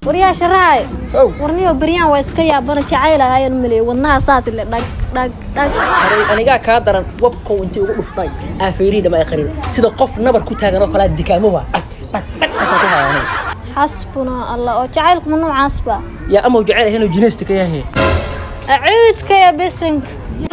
waryaa sharaacay ow warniyo beryaan waa iska yaabana jacayl ahaayan maleey wadnaha saas le dhag dhag dhag haray anigaa kaa daran wabkow intii ugu dhuftay aafeeriidhama ay qarin sida qof nabar ku taagan oo kalea dikaamowa dhag dhag dhag kasaa ku hayaanay xasbuna allah oo jacaylkuma noocaasba yaa amow jecel ahaynoo jinaysta ka yahe acuudka ya bisinka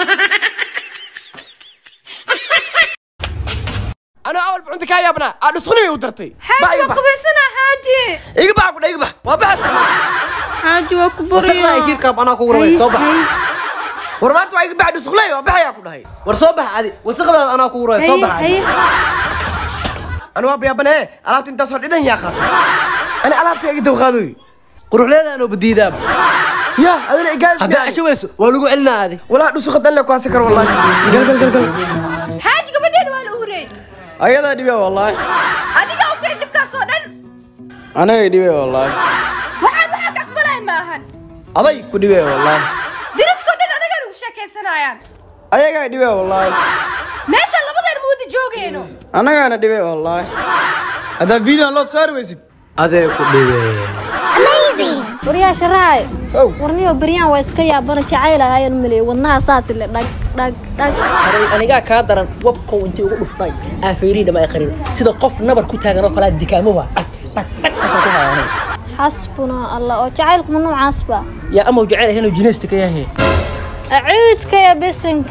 أنا أول بعنت كاي يا ابنا أنا سخني ودرتي xaaji waa qubaysanaa xaaji إيجا بقى كده إيجا بقى وبحث xaaji waa ku وسقنا baryaa يشير كاب أنا كورة صباح ورمانت وايج بعد سخني وبحث يا كده هاي ورصبح عادي وسقنا أنا كورة صباح عادي أنا وابي يا ابنا أنا تنت صار إذا يا خاطر أنا ألعب تيجي تبغادوي قروح لنا أنا بدي ذاب يا هذا اللي قال هذا شو بس ولو قلنا هذه ولا نسخ دلنا كواسكر والله قل قل قل قل xaaji gabadheen waa la uurey أيضا دبي والله adiga u keen dhibkaas oo dhan أنا دبي والله waxaan waxaa ka aqbalay maahan أضي كدبي والله deriskoo dhan anagaan ugu sheekaysanayaan أيها دبي والله meesha labadeen muudi joogeyno anagaana dhibe wallaahi haddaa videon loof saari weysid adee ku dhibe waryaa sharaacay ow warniyo beryaan waa iska yaabana jacayl ahaayan maleey wadnaha saas le dhag dhag dhag haray anigaa kaa daran wabkow intii ugu dhuftay aafeeriidhama ay qarin sida qof nabar ku taagan oo kalea dikaamowa dhag dhag dhag kasaa ku hayaanay xasbuna allah oo jacaylkuma noocaasba yaa amow jecel ahaynoo jinaysta ka yahe acuudka ya bisinka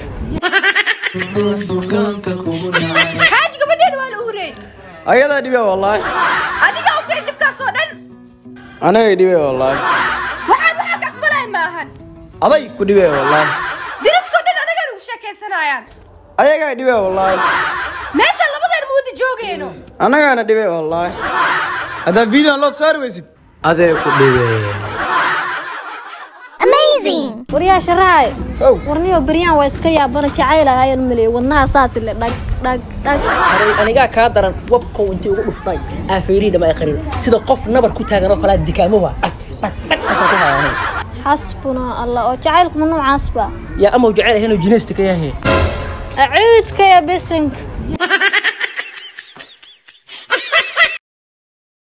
xaaji gabadheen waa la uurey ayadaa dhibe wallaahi adiga u keen dhibkaas oo dhan anagay dhibe wallaahi waxaan waxaa ka aqbalay maahan aday ku dhibe wallaahi deriskoo dhan anagaan ugu sheekaysanayaan ayagaa dhibe wallaahi meesha labadeen muudi joogeyno anagaana dhibe wallaahi haddaa videon loof saari weysid adee ku dhibe waryaa sharaacay ow warniyo beryaan waa iska yaabana jacayl ahaayan maleey wadnaha saas le dhag dhag dhag haray anigaa kaa daran wabkow intii ugu dhuftay aafeeriidhama ay qarin sida qof nabar ku taagan oo kalea dikaamowa dhag dhag dhag kasaa ku hayaanay xasbuna allah oo jacaylkuma noocaasba yaa amow jecel ahaynoo jinaysta ka yahe acuudka ya bisinka